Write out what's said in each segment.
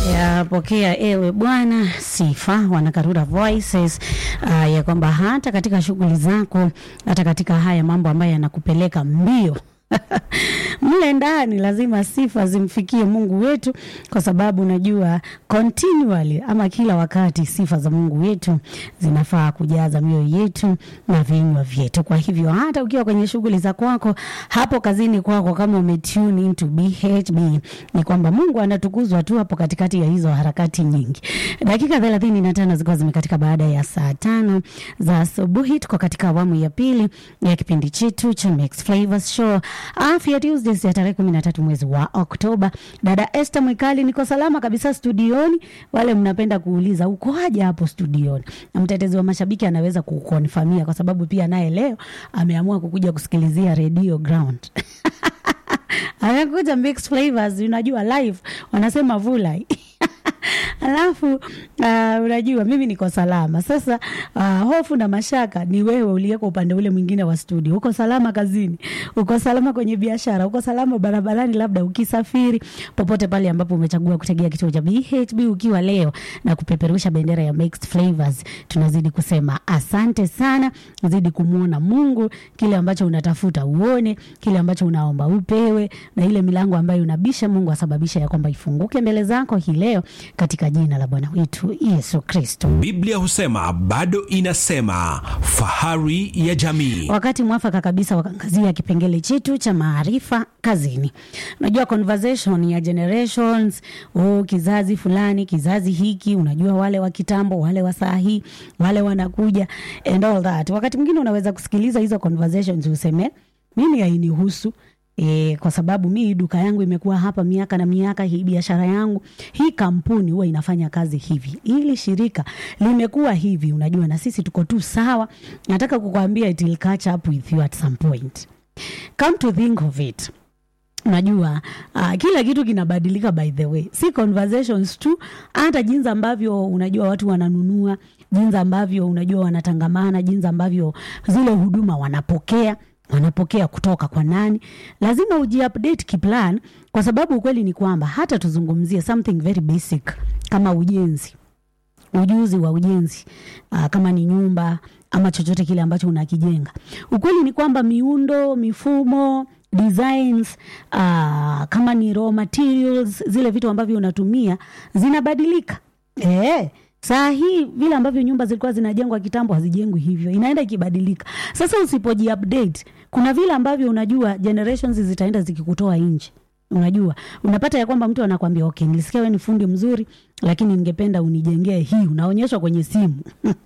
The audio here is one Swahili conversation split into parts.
yapokea ewe Bwana sifa, wanakarura voices uh, ya kwamba hata katika shughuli zako, hata katika haya mambo ambayo yanakupeleka mbio mle ndani lazima sifa zimfikie Mungu wetu, kwa sababu unajua continually ama kila wakati sifa za Mungu wetu zinafaa kujaza mioyo yetu na vinywa vyetu. Kwa hivyo hata ukiwa kwenye shughuli za kwako hapo kazini kwako, kama umetune into BHB, ni kwamba Mungu anatukuzwa tu hapo katikati ya hizo harakati nyingi. Dakika thelathini na tano zilikuwa zimekatika baada ya saa tano za asubuhi. Tuko katika awamu ya pili ya kipindi chetu cha Mix Flavors Show Afya Tuesdays ya tarehe kumi na tatu mwezi wa Oktoba. Dada Esther Mwikali, niko salama kabisa studioni. Wale mnapenda kuuliza ukoaje hapo studioni, na mtetezi wa mashabiki anaweza kukonfamia kwa sababu pia naye leo ameamua kukuja kusikilizia Radio Ground amekuja Mix Flavors, unajua live wanasema vulai Alafu uh, unajua mimi niko salama sasa. Uh, hofu na mashaka ni wewe uliyeko upande ule mwingine wa studio. Uko salama kazini, uko salama kwenye biashara, uko salama barabarani, labda ukisafiri, popote pale ambapo umechagua kutegea kituo cha BHB ukiwa leo na kupeperusha bendera ya Mixed Flavors, tunazidi kusema asante sana. Zidi kumwona Mungu, kile ambacho unatafuta uone, kile ambacho unaomba upewe, na ile milango ambayo unabisha Mungu asababisha ya kwamba ifunguke mbele zako hii leo katika jina la Bwana wetu Yesu Kristo. Biblia husema bado inasema, fahari ya jamii. Wakati mwafaka kabisa wakaangazia kipengele chetu cha maarifa kazini. Unajua conversation ya generations, oh, kizazi fulani, kizazi hiki, unajua wale wa kitambo, wale wa saa hii, wale wanakuja and all that. Wakati mwingine unaweza kusikiliza hizo conversations useme mimi hainihusu E, kwa sababu mi duka yangu imekuwa hapa miaka na miaka, hii biashara yangu, hii kampuni huwa inafanya kazi hivi, hili shirika limekuwa hivi, unajua, na sisi tuko tu sawa. Nataka kukwambia it will catch up with you at some point. Come to think of it, unajua uh, kila kitu kinabadilika by the way, si conversations tu, hata jinsi ambavyo unajua watu wananunua, jinsi ambavyo unajua wanatangamana, jinsi ambavyo zile huduma wanapokea wanapokea kutoka kwa nani. Lazima ujiupdate kiplan, kwa sababu ukweli ni kwamba hata tuzungumzie something very basic kama ujenzi, ujuzi wa ujenzi aa, kama ni nyumba ama chochote kile ambacho unakijenga, ukweli ni kwamba miundo, mifumo designs aa, kama ni raw materials, zile vitu ambavyo unatumia zinabadilika eh. Saa hii vile ambavyo nyumba zilikuwa zinajengwa kitambo hazijengwi hivyo, inaenda ikibadilika. Sasa usipoji update, kuna vile ambavyo unajua generations zitaenda zikikutoa nje. Unajua, unapata ya kwamba mtu anakwambia okay, nilisikia wewe ni fundi mzuri, lakini ningependa unijengee hii, unaonyeshwa kwenye simu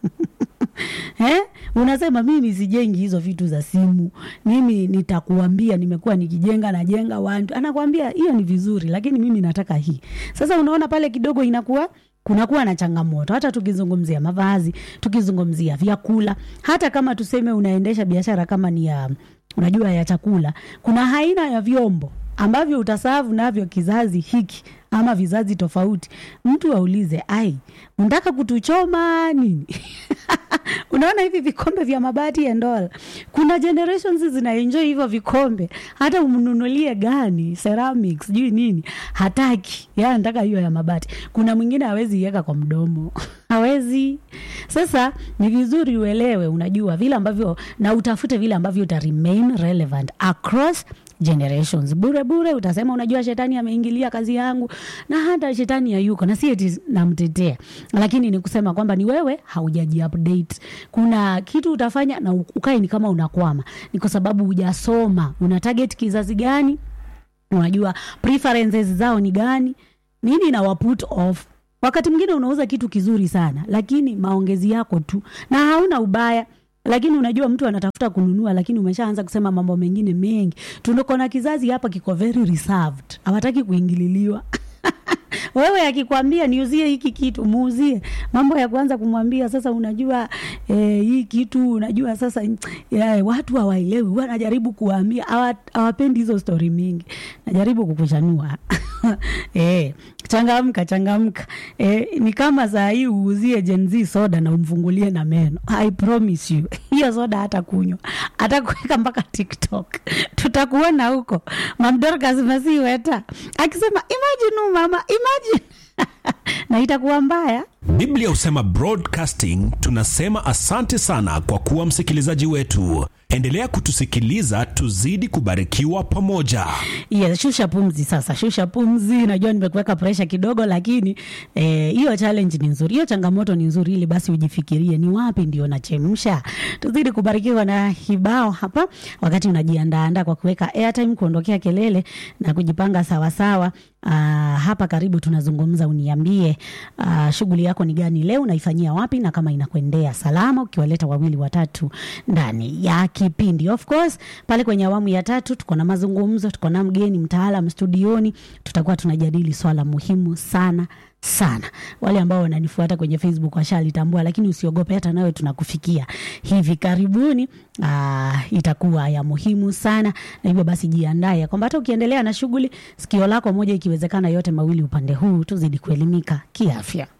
Eh? Unasema mimi sijengi hizo vitu za simu, mimi nitakuambia nimekuwa nikijenga najenga watu, anakwambia hiyo ni vizuri, lakini mimi nataka hii. Sasa unaona pale kidogo inakuwa kunakuwa na changamoto, hata tukizungumzia mavazi, tukizungumzia vyakula, hata kama tuseme unaendesha biashara kama ni ya unajua ya chakula, kuna aina ya vyombo ambavyo utasavu navyo kizazi hiki ama vizazi tofauti. Mtu aulize, ai, unataka kutuchoma nini? Unaona hivi vikombe vya mabati and all, kuna generations zinaenjoy hivyo vikombe, hata umnunulie gani ceramics sijui nini, hataki yeye, anataka hiyo ya mabati. Kuna mwingine hawezi iweka kwa mdomo hawezi. Sasa ni vizuri uelewe, unajua vile ambavyo na utafute vile ambavyo uta remain relevant across generations. Bure bure utasema unajua shetani ameingilia kazi yangu, na hata shetani hayuko, na si eti namtetea, lakini ni kusema kwamba ni wewe haujaji update. Kuna kitu utafanya na ukae ni kama unakwama, ni kwa sababu hujasoma una target kizazi gani, unajua preferences zao ni gani, nini na waput off Wakati mwingine unauza kitu kizuri sana, lakini maongezi yako tu, na hauna ubaya lakini unajua mtu anatafuta kununua, lakini umeshaanza kusema mambo mengine mengi. Tuko na kizazi hapa kiko very reserved, hawataki kuingililiwa wewe akikwambia niuzie hiki kitu muuzie, mambo ya kwanza kumwambia sasa, unajua eh, hii kitu unajua sasa ya, watu hawaelewi, wanajaribu kuwaambia, hawapendi hizo stori mingi, najaribu kukushanua eh, changamka changamka. Eh, ni kama saa hii uuzie Gen Z soda na umfungulie na meno, I promise you hiyo soda hata kunywa atakuweka mpaka TikTok, tutakuona huko. Mamdorkas Masiweta akisema imagine mama, imagine na itakuwa mbaya Biblia husema broadcasting. Tunasema asante sana kwa kuwa msikilizaji wetu. Endelea kutusikiliza, tuzidi kubarikiwa pamoja. Yes, shusha pumzi sasa, shusha pumzi. Najua nimekuweka presha kidogo, lakini eh, hiyo challenge ni nzuri, hiyo changamoto ni nzuri, ili basi ujifikirie ni wapi ndio nachemsha. Tuzidi kubarikiwa na kibao hapa, wakati unajiandaandaa kwa kuweka airtime, kuondokea kelele na kujipanga sawasawa. Uh, hapa karibu tunazungumza, uniambie uh, shughuli yako ni gani leo, unaifanyia wapi, na kama inakuendea salama, ukiwaleta wawili watatu ndani ya kipindi. Of course pale kwenye awamu ya tatu tuko na mazungumzo, tuko na mgeni mtaalam studioni, tutakuwa tunajadili swala muhimu sana sana. Wale ambao wananifuata kwenye Facebook washalitambua, lakini usiogope, hata nawe tunakufikia hivi karibuni. Aa, itakuwa ya muhimu sana, na hivyo basi jiandae kwamba hata ukiendelea na shughuli, sikio lako moja ikiwezekana, yote mawili upande huu, tuzidi kuelimika kiafya.